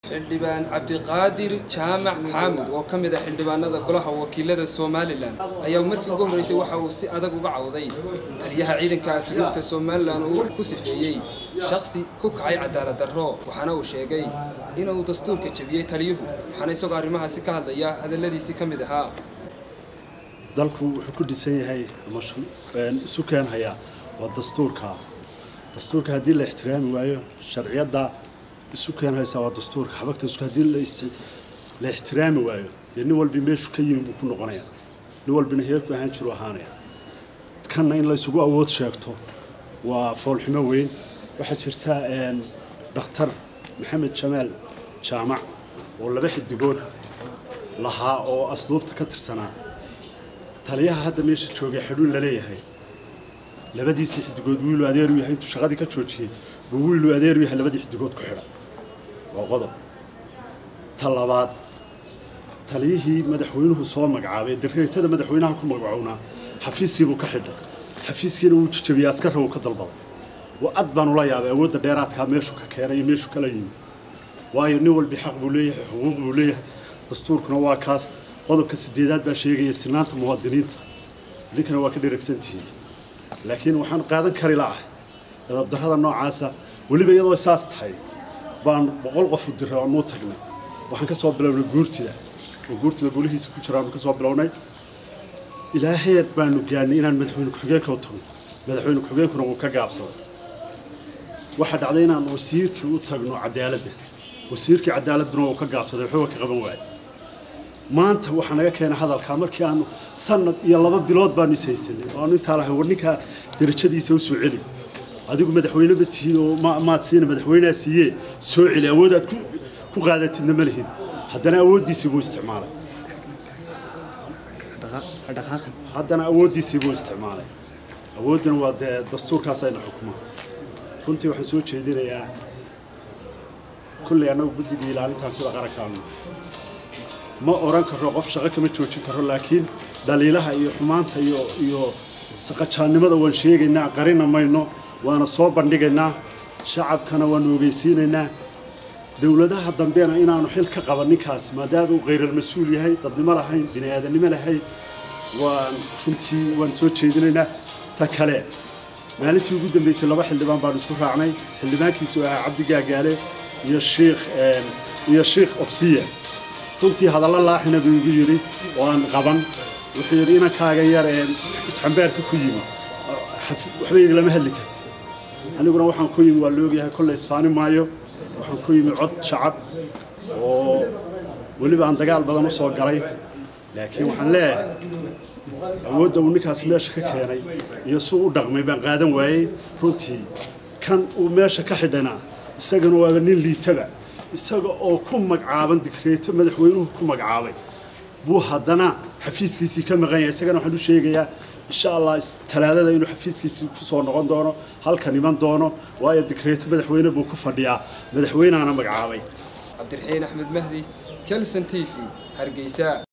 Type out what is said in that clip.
xildhibaan cabdiqaadir jaamac xaamud oo ka mid ah xildhibaanada golaha wakiilada somalilan ayaa markii ugu horreysay waxa uu si adag uga cawday taliyaha ciidanka asluubta somalilan uu ku sifeeyey shakhsi ku kacay cadaalad darro waxaana uu sheegay inuu dastuurka jebiyey taliyuhu waxaana isagoo arrimahaasi ka hadlaya hadalladiisii ka mid ahaa dalku wuxuu ku dhisan yahay isu keenhayaa waa dastuurka dastuurka haddii la ixtiraami waayo sharciyadda isu keenhaysaa waa dastuurka xabagta isku haddii la ixtiraami waayo dee nin walbi meeshu ka yimi buu ku noqonaya nin walbina heerku ahaan jiru ahaanaya kanna in laysugu awood sheegto waa foolxumo weyn waxaa jirta dhakhtar maxamed jamaal jaamac oo laba xidigood lahaa oo asluubta ka tirsanaa taliyaha hadda meesha joogay xidhuun la leeyahay labadiisii xidigood wiilu adeeru yahay intuu shaqadii ka joojiyey buu wiilu adeeru yahay labadii xidigood ku xidha waa qodob ta labaad taliyihii madaxweynuhu soo magacaabay dareetada madaxweynaha ku magacownaa xafiiskiibuu ka xidhay xafiiskiina wuu jijabiyey askarra wuu ka dalbaday wa ad baan ula yaabay awoodda dheeraadkaa meeshu ka keenay iyo meeshu kala yimi waayo nin walbi xaq buu leeyahay xuquuq buu leeyahay dastuurkuna waa kaas qodobka sideedaad baa sheegaya sinaanta muwaadiniinta idinkana waa ka dheragsantihiin laakiin waxaan qaadan kari la'ahay edabdarrada noocaasa weliba iyadoo saas tahay baan boqol qof u diray oonuu tagnay waxaan ka soo bilownay guurtida oo guurtida gulihiisa ku jiraanu ka soo bilownay ilaa heer baanu gaannay inaan madaxweyne ku-xigeenka u tagno madaxweyne ku-xigeenkuna wuu ka gaabsaday waxaa dhacday inaan wasiirkii u tagno cadaaladda wasiirkii cadaaladuna wuu ka gaabsaday waxba ka qaban waayay maanta waxaa naga keenay hadalkaa markii aanu sanad iyo laba bilood baanu is haysanay oo aanu intaa lahay war ninkaa darajadiisa u soo celi adigu madaxweyne ma tihiin oo maad siina madaxweynea siiyee soo celi awood aad ku qaadatidna ma lihin haddana awooddiisii buu isticmaalay haddana awooddiisii buu isticmaalay awooddana waa dee dastuurkaas ayna xukumaa runtii waxaan soo jeedinayaa kulley annagu guddigii ilaalinta hantida qarankaanu ma oran karo qof shaqo kama joojin karo laakiin dhaliilaha iyo xumaanta iyo iyo saqajaannimada waan sheegaynaa qarina mayno waana soo bandhigaynaa shacabkana waanu ogeysiinaynaa dowladaha dambena inaanu xil ka qaban ninkaas maadaama uu khayral-mas-uul yahay dadnimo lahayn bini aadannimo lahayn waan runtii waan soo jeedinaynaa ta kale maalintii ugu dambeysay laba xildhibaan baanu isku raacnay xildhibaankiisu ahaa cabdi gaagaale iyo shiikh iyo shiikh ofsiya runtii hadallo laaxina buu igu yidhi oo aan qaban wuxuu yidhi inankaaga yar ee isxambaarka ku yimi waxba iglama hadli karti aniguna waxaan ku yimi waa laogyahay kolle isfaani maayo waxaan ku yimi cod shacab oo weliba aan dagaal badan u soo galay laakiin waxaan leeyahay awoodda uu ninkaas meesha ka keenay iyo suu u dhaqmay baan qaadan waayey runtii kan uu meesha ka xidhana isagana waaba nin liitaba isaga oo ku magacaaban digreeto madaxweynuhu ku magacaabay buu haddana xafiiskiisii ka maqan yahay isagana waxaan u sheegayaa insha allah talaadada inuu xafiiskiisii ku soo noqon doono halkan iman doono waayo digreeto madaxweyne buu ku fadhiyaa madaxweynaana magacaabay cabdiraxiin axmed mahdi kelson t v hargeysa